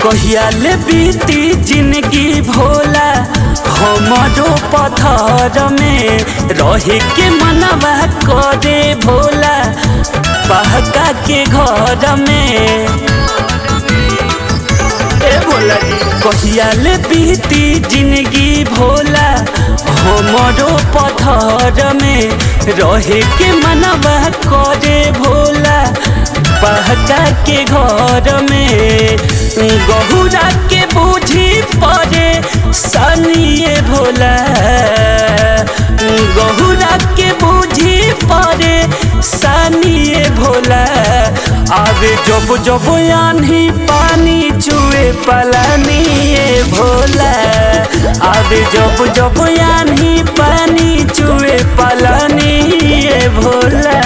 कहिया ले बीती जिंदगी भोला हमरो पथर में रहे के मनवा करे भोला पहका के घर में ए भोला जी कहिया ले बीती जिंदगी भोला हमरो पथर में रहे के मनवा करे भोला पहका के घर में गहुरा के बूझी पड़े सनिए भोला गहुरा के बूझी पड़े सनिए भोला आवे जब जब आन्ही पानी चुए पलानी भोला आवे जब जब आन्ही पानी चुए पलानी भोला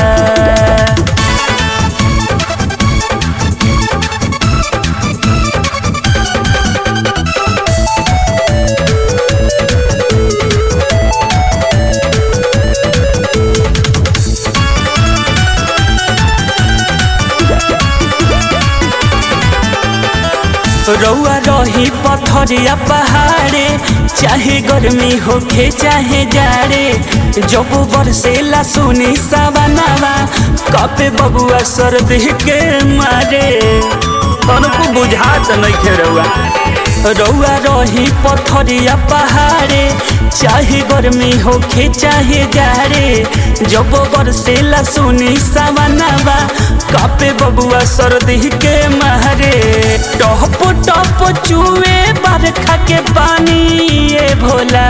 रउआ रही पथरिया पहाड़े चाहे गर्मी होखे चाहे जाड़े जब बरसेला सुनी सवनावा कपे बबुआ सर्दी के मारे तनको बुझात नहीं रउआ रउआ रही पथरिया पहाड़े चाहे गर्मी होखे चाहे जाड़े जब बरसेला सुनी सवनावा कापे बबुआ सर्दी के मारे टप टप चुए बरखा के पानी ये भोला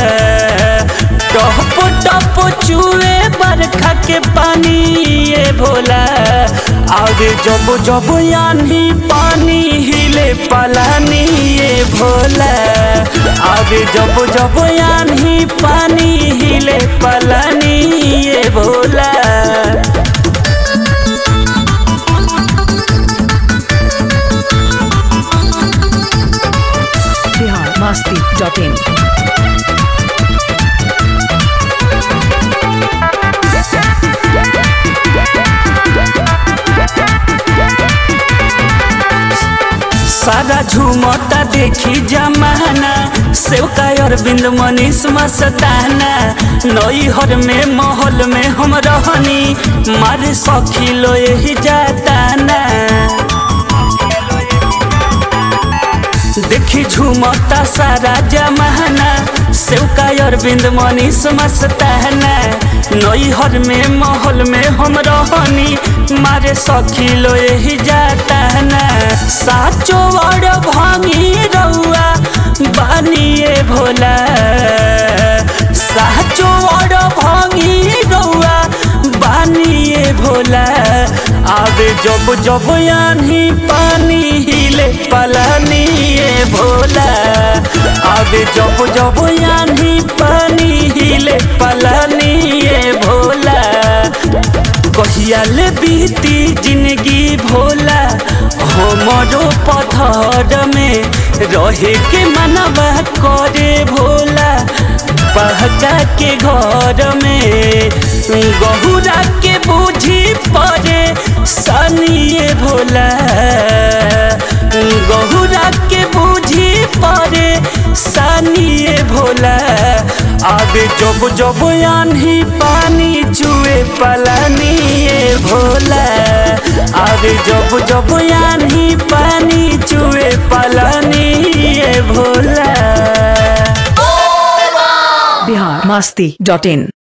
टप टप चुए बरखा के पानी ये भोला आगे जब जब यानी पानी हिले पलानी ये भोला आगे जब जब यानी पानी हिले पलानी ये भोला बिहार मस्ती डॉट इन सारा झूमता देखी जमाना सेवका अरविंद मनीष मस्ताना नई हर में महल में हम रहनी मारे सखी लो यही जाताना देखी झूमता सारा जमाना सेवका अरविंद मनीष मस्ताना नई हर में महल में हम रहनी मारे सखी लो यही जाताना साचो बड़ भांगी रउआ बानिए भोला साचो बड़ भांगी रउआ बानिए भोला आवे जब जब यानी पानी हिले पलानी ये भोला आवे जब जब यानी पानी हिले पलानी ये भोला कहिया ले बीती जिंदगी भोला हमरो पथर में रहे के मनवा करे भोला पहका के घर में गहुरा के बूझी पड़े सनिए भोला गहुरा के बूझी पड़े सनिए भोला आवे जब जब आन्ही पानी चुए पलानी भोला आवे जब जब आन्ही पानी चुए पलानी भोला बिहार मस्ती डॉट इन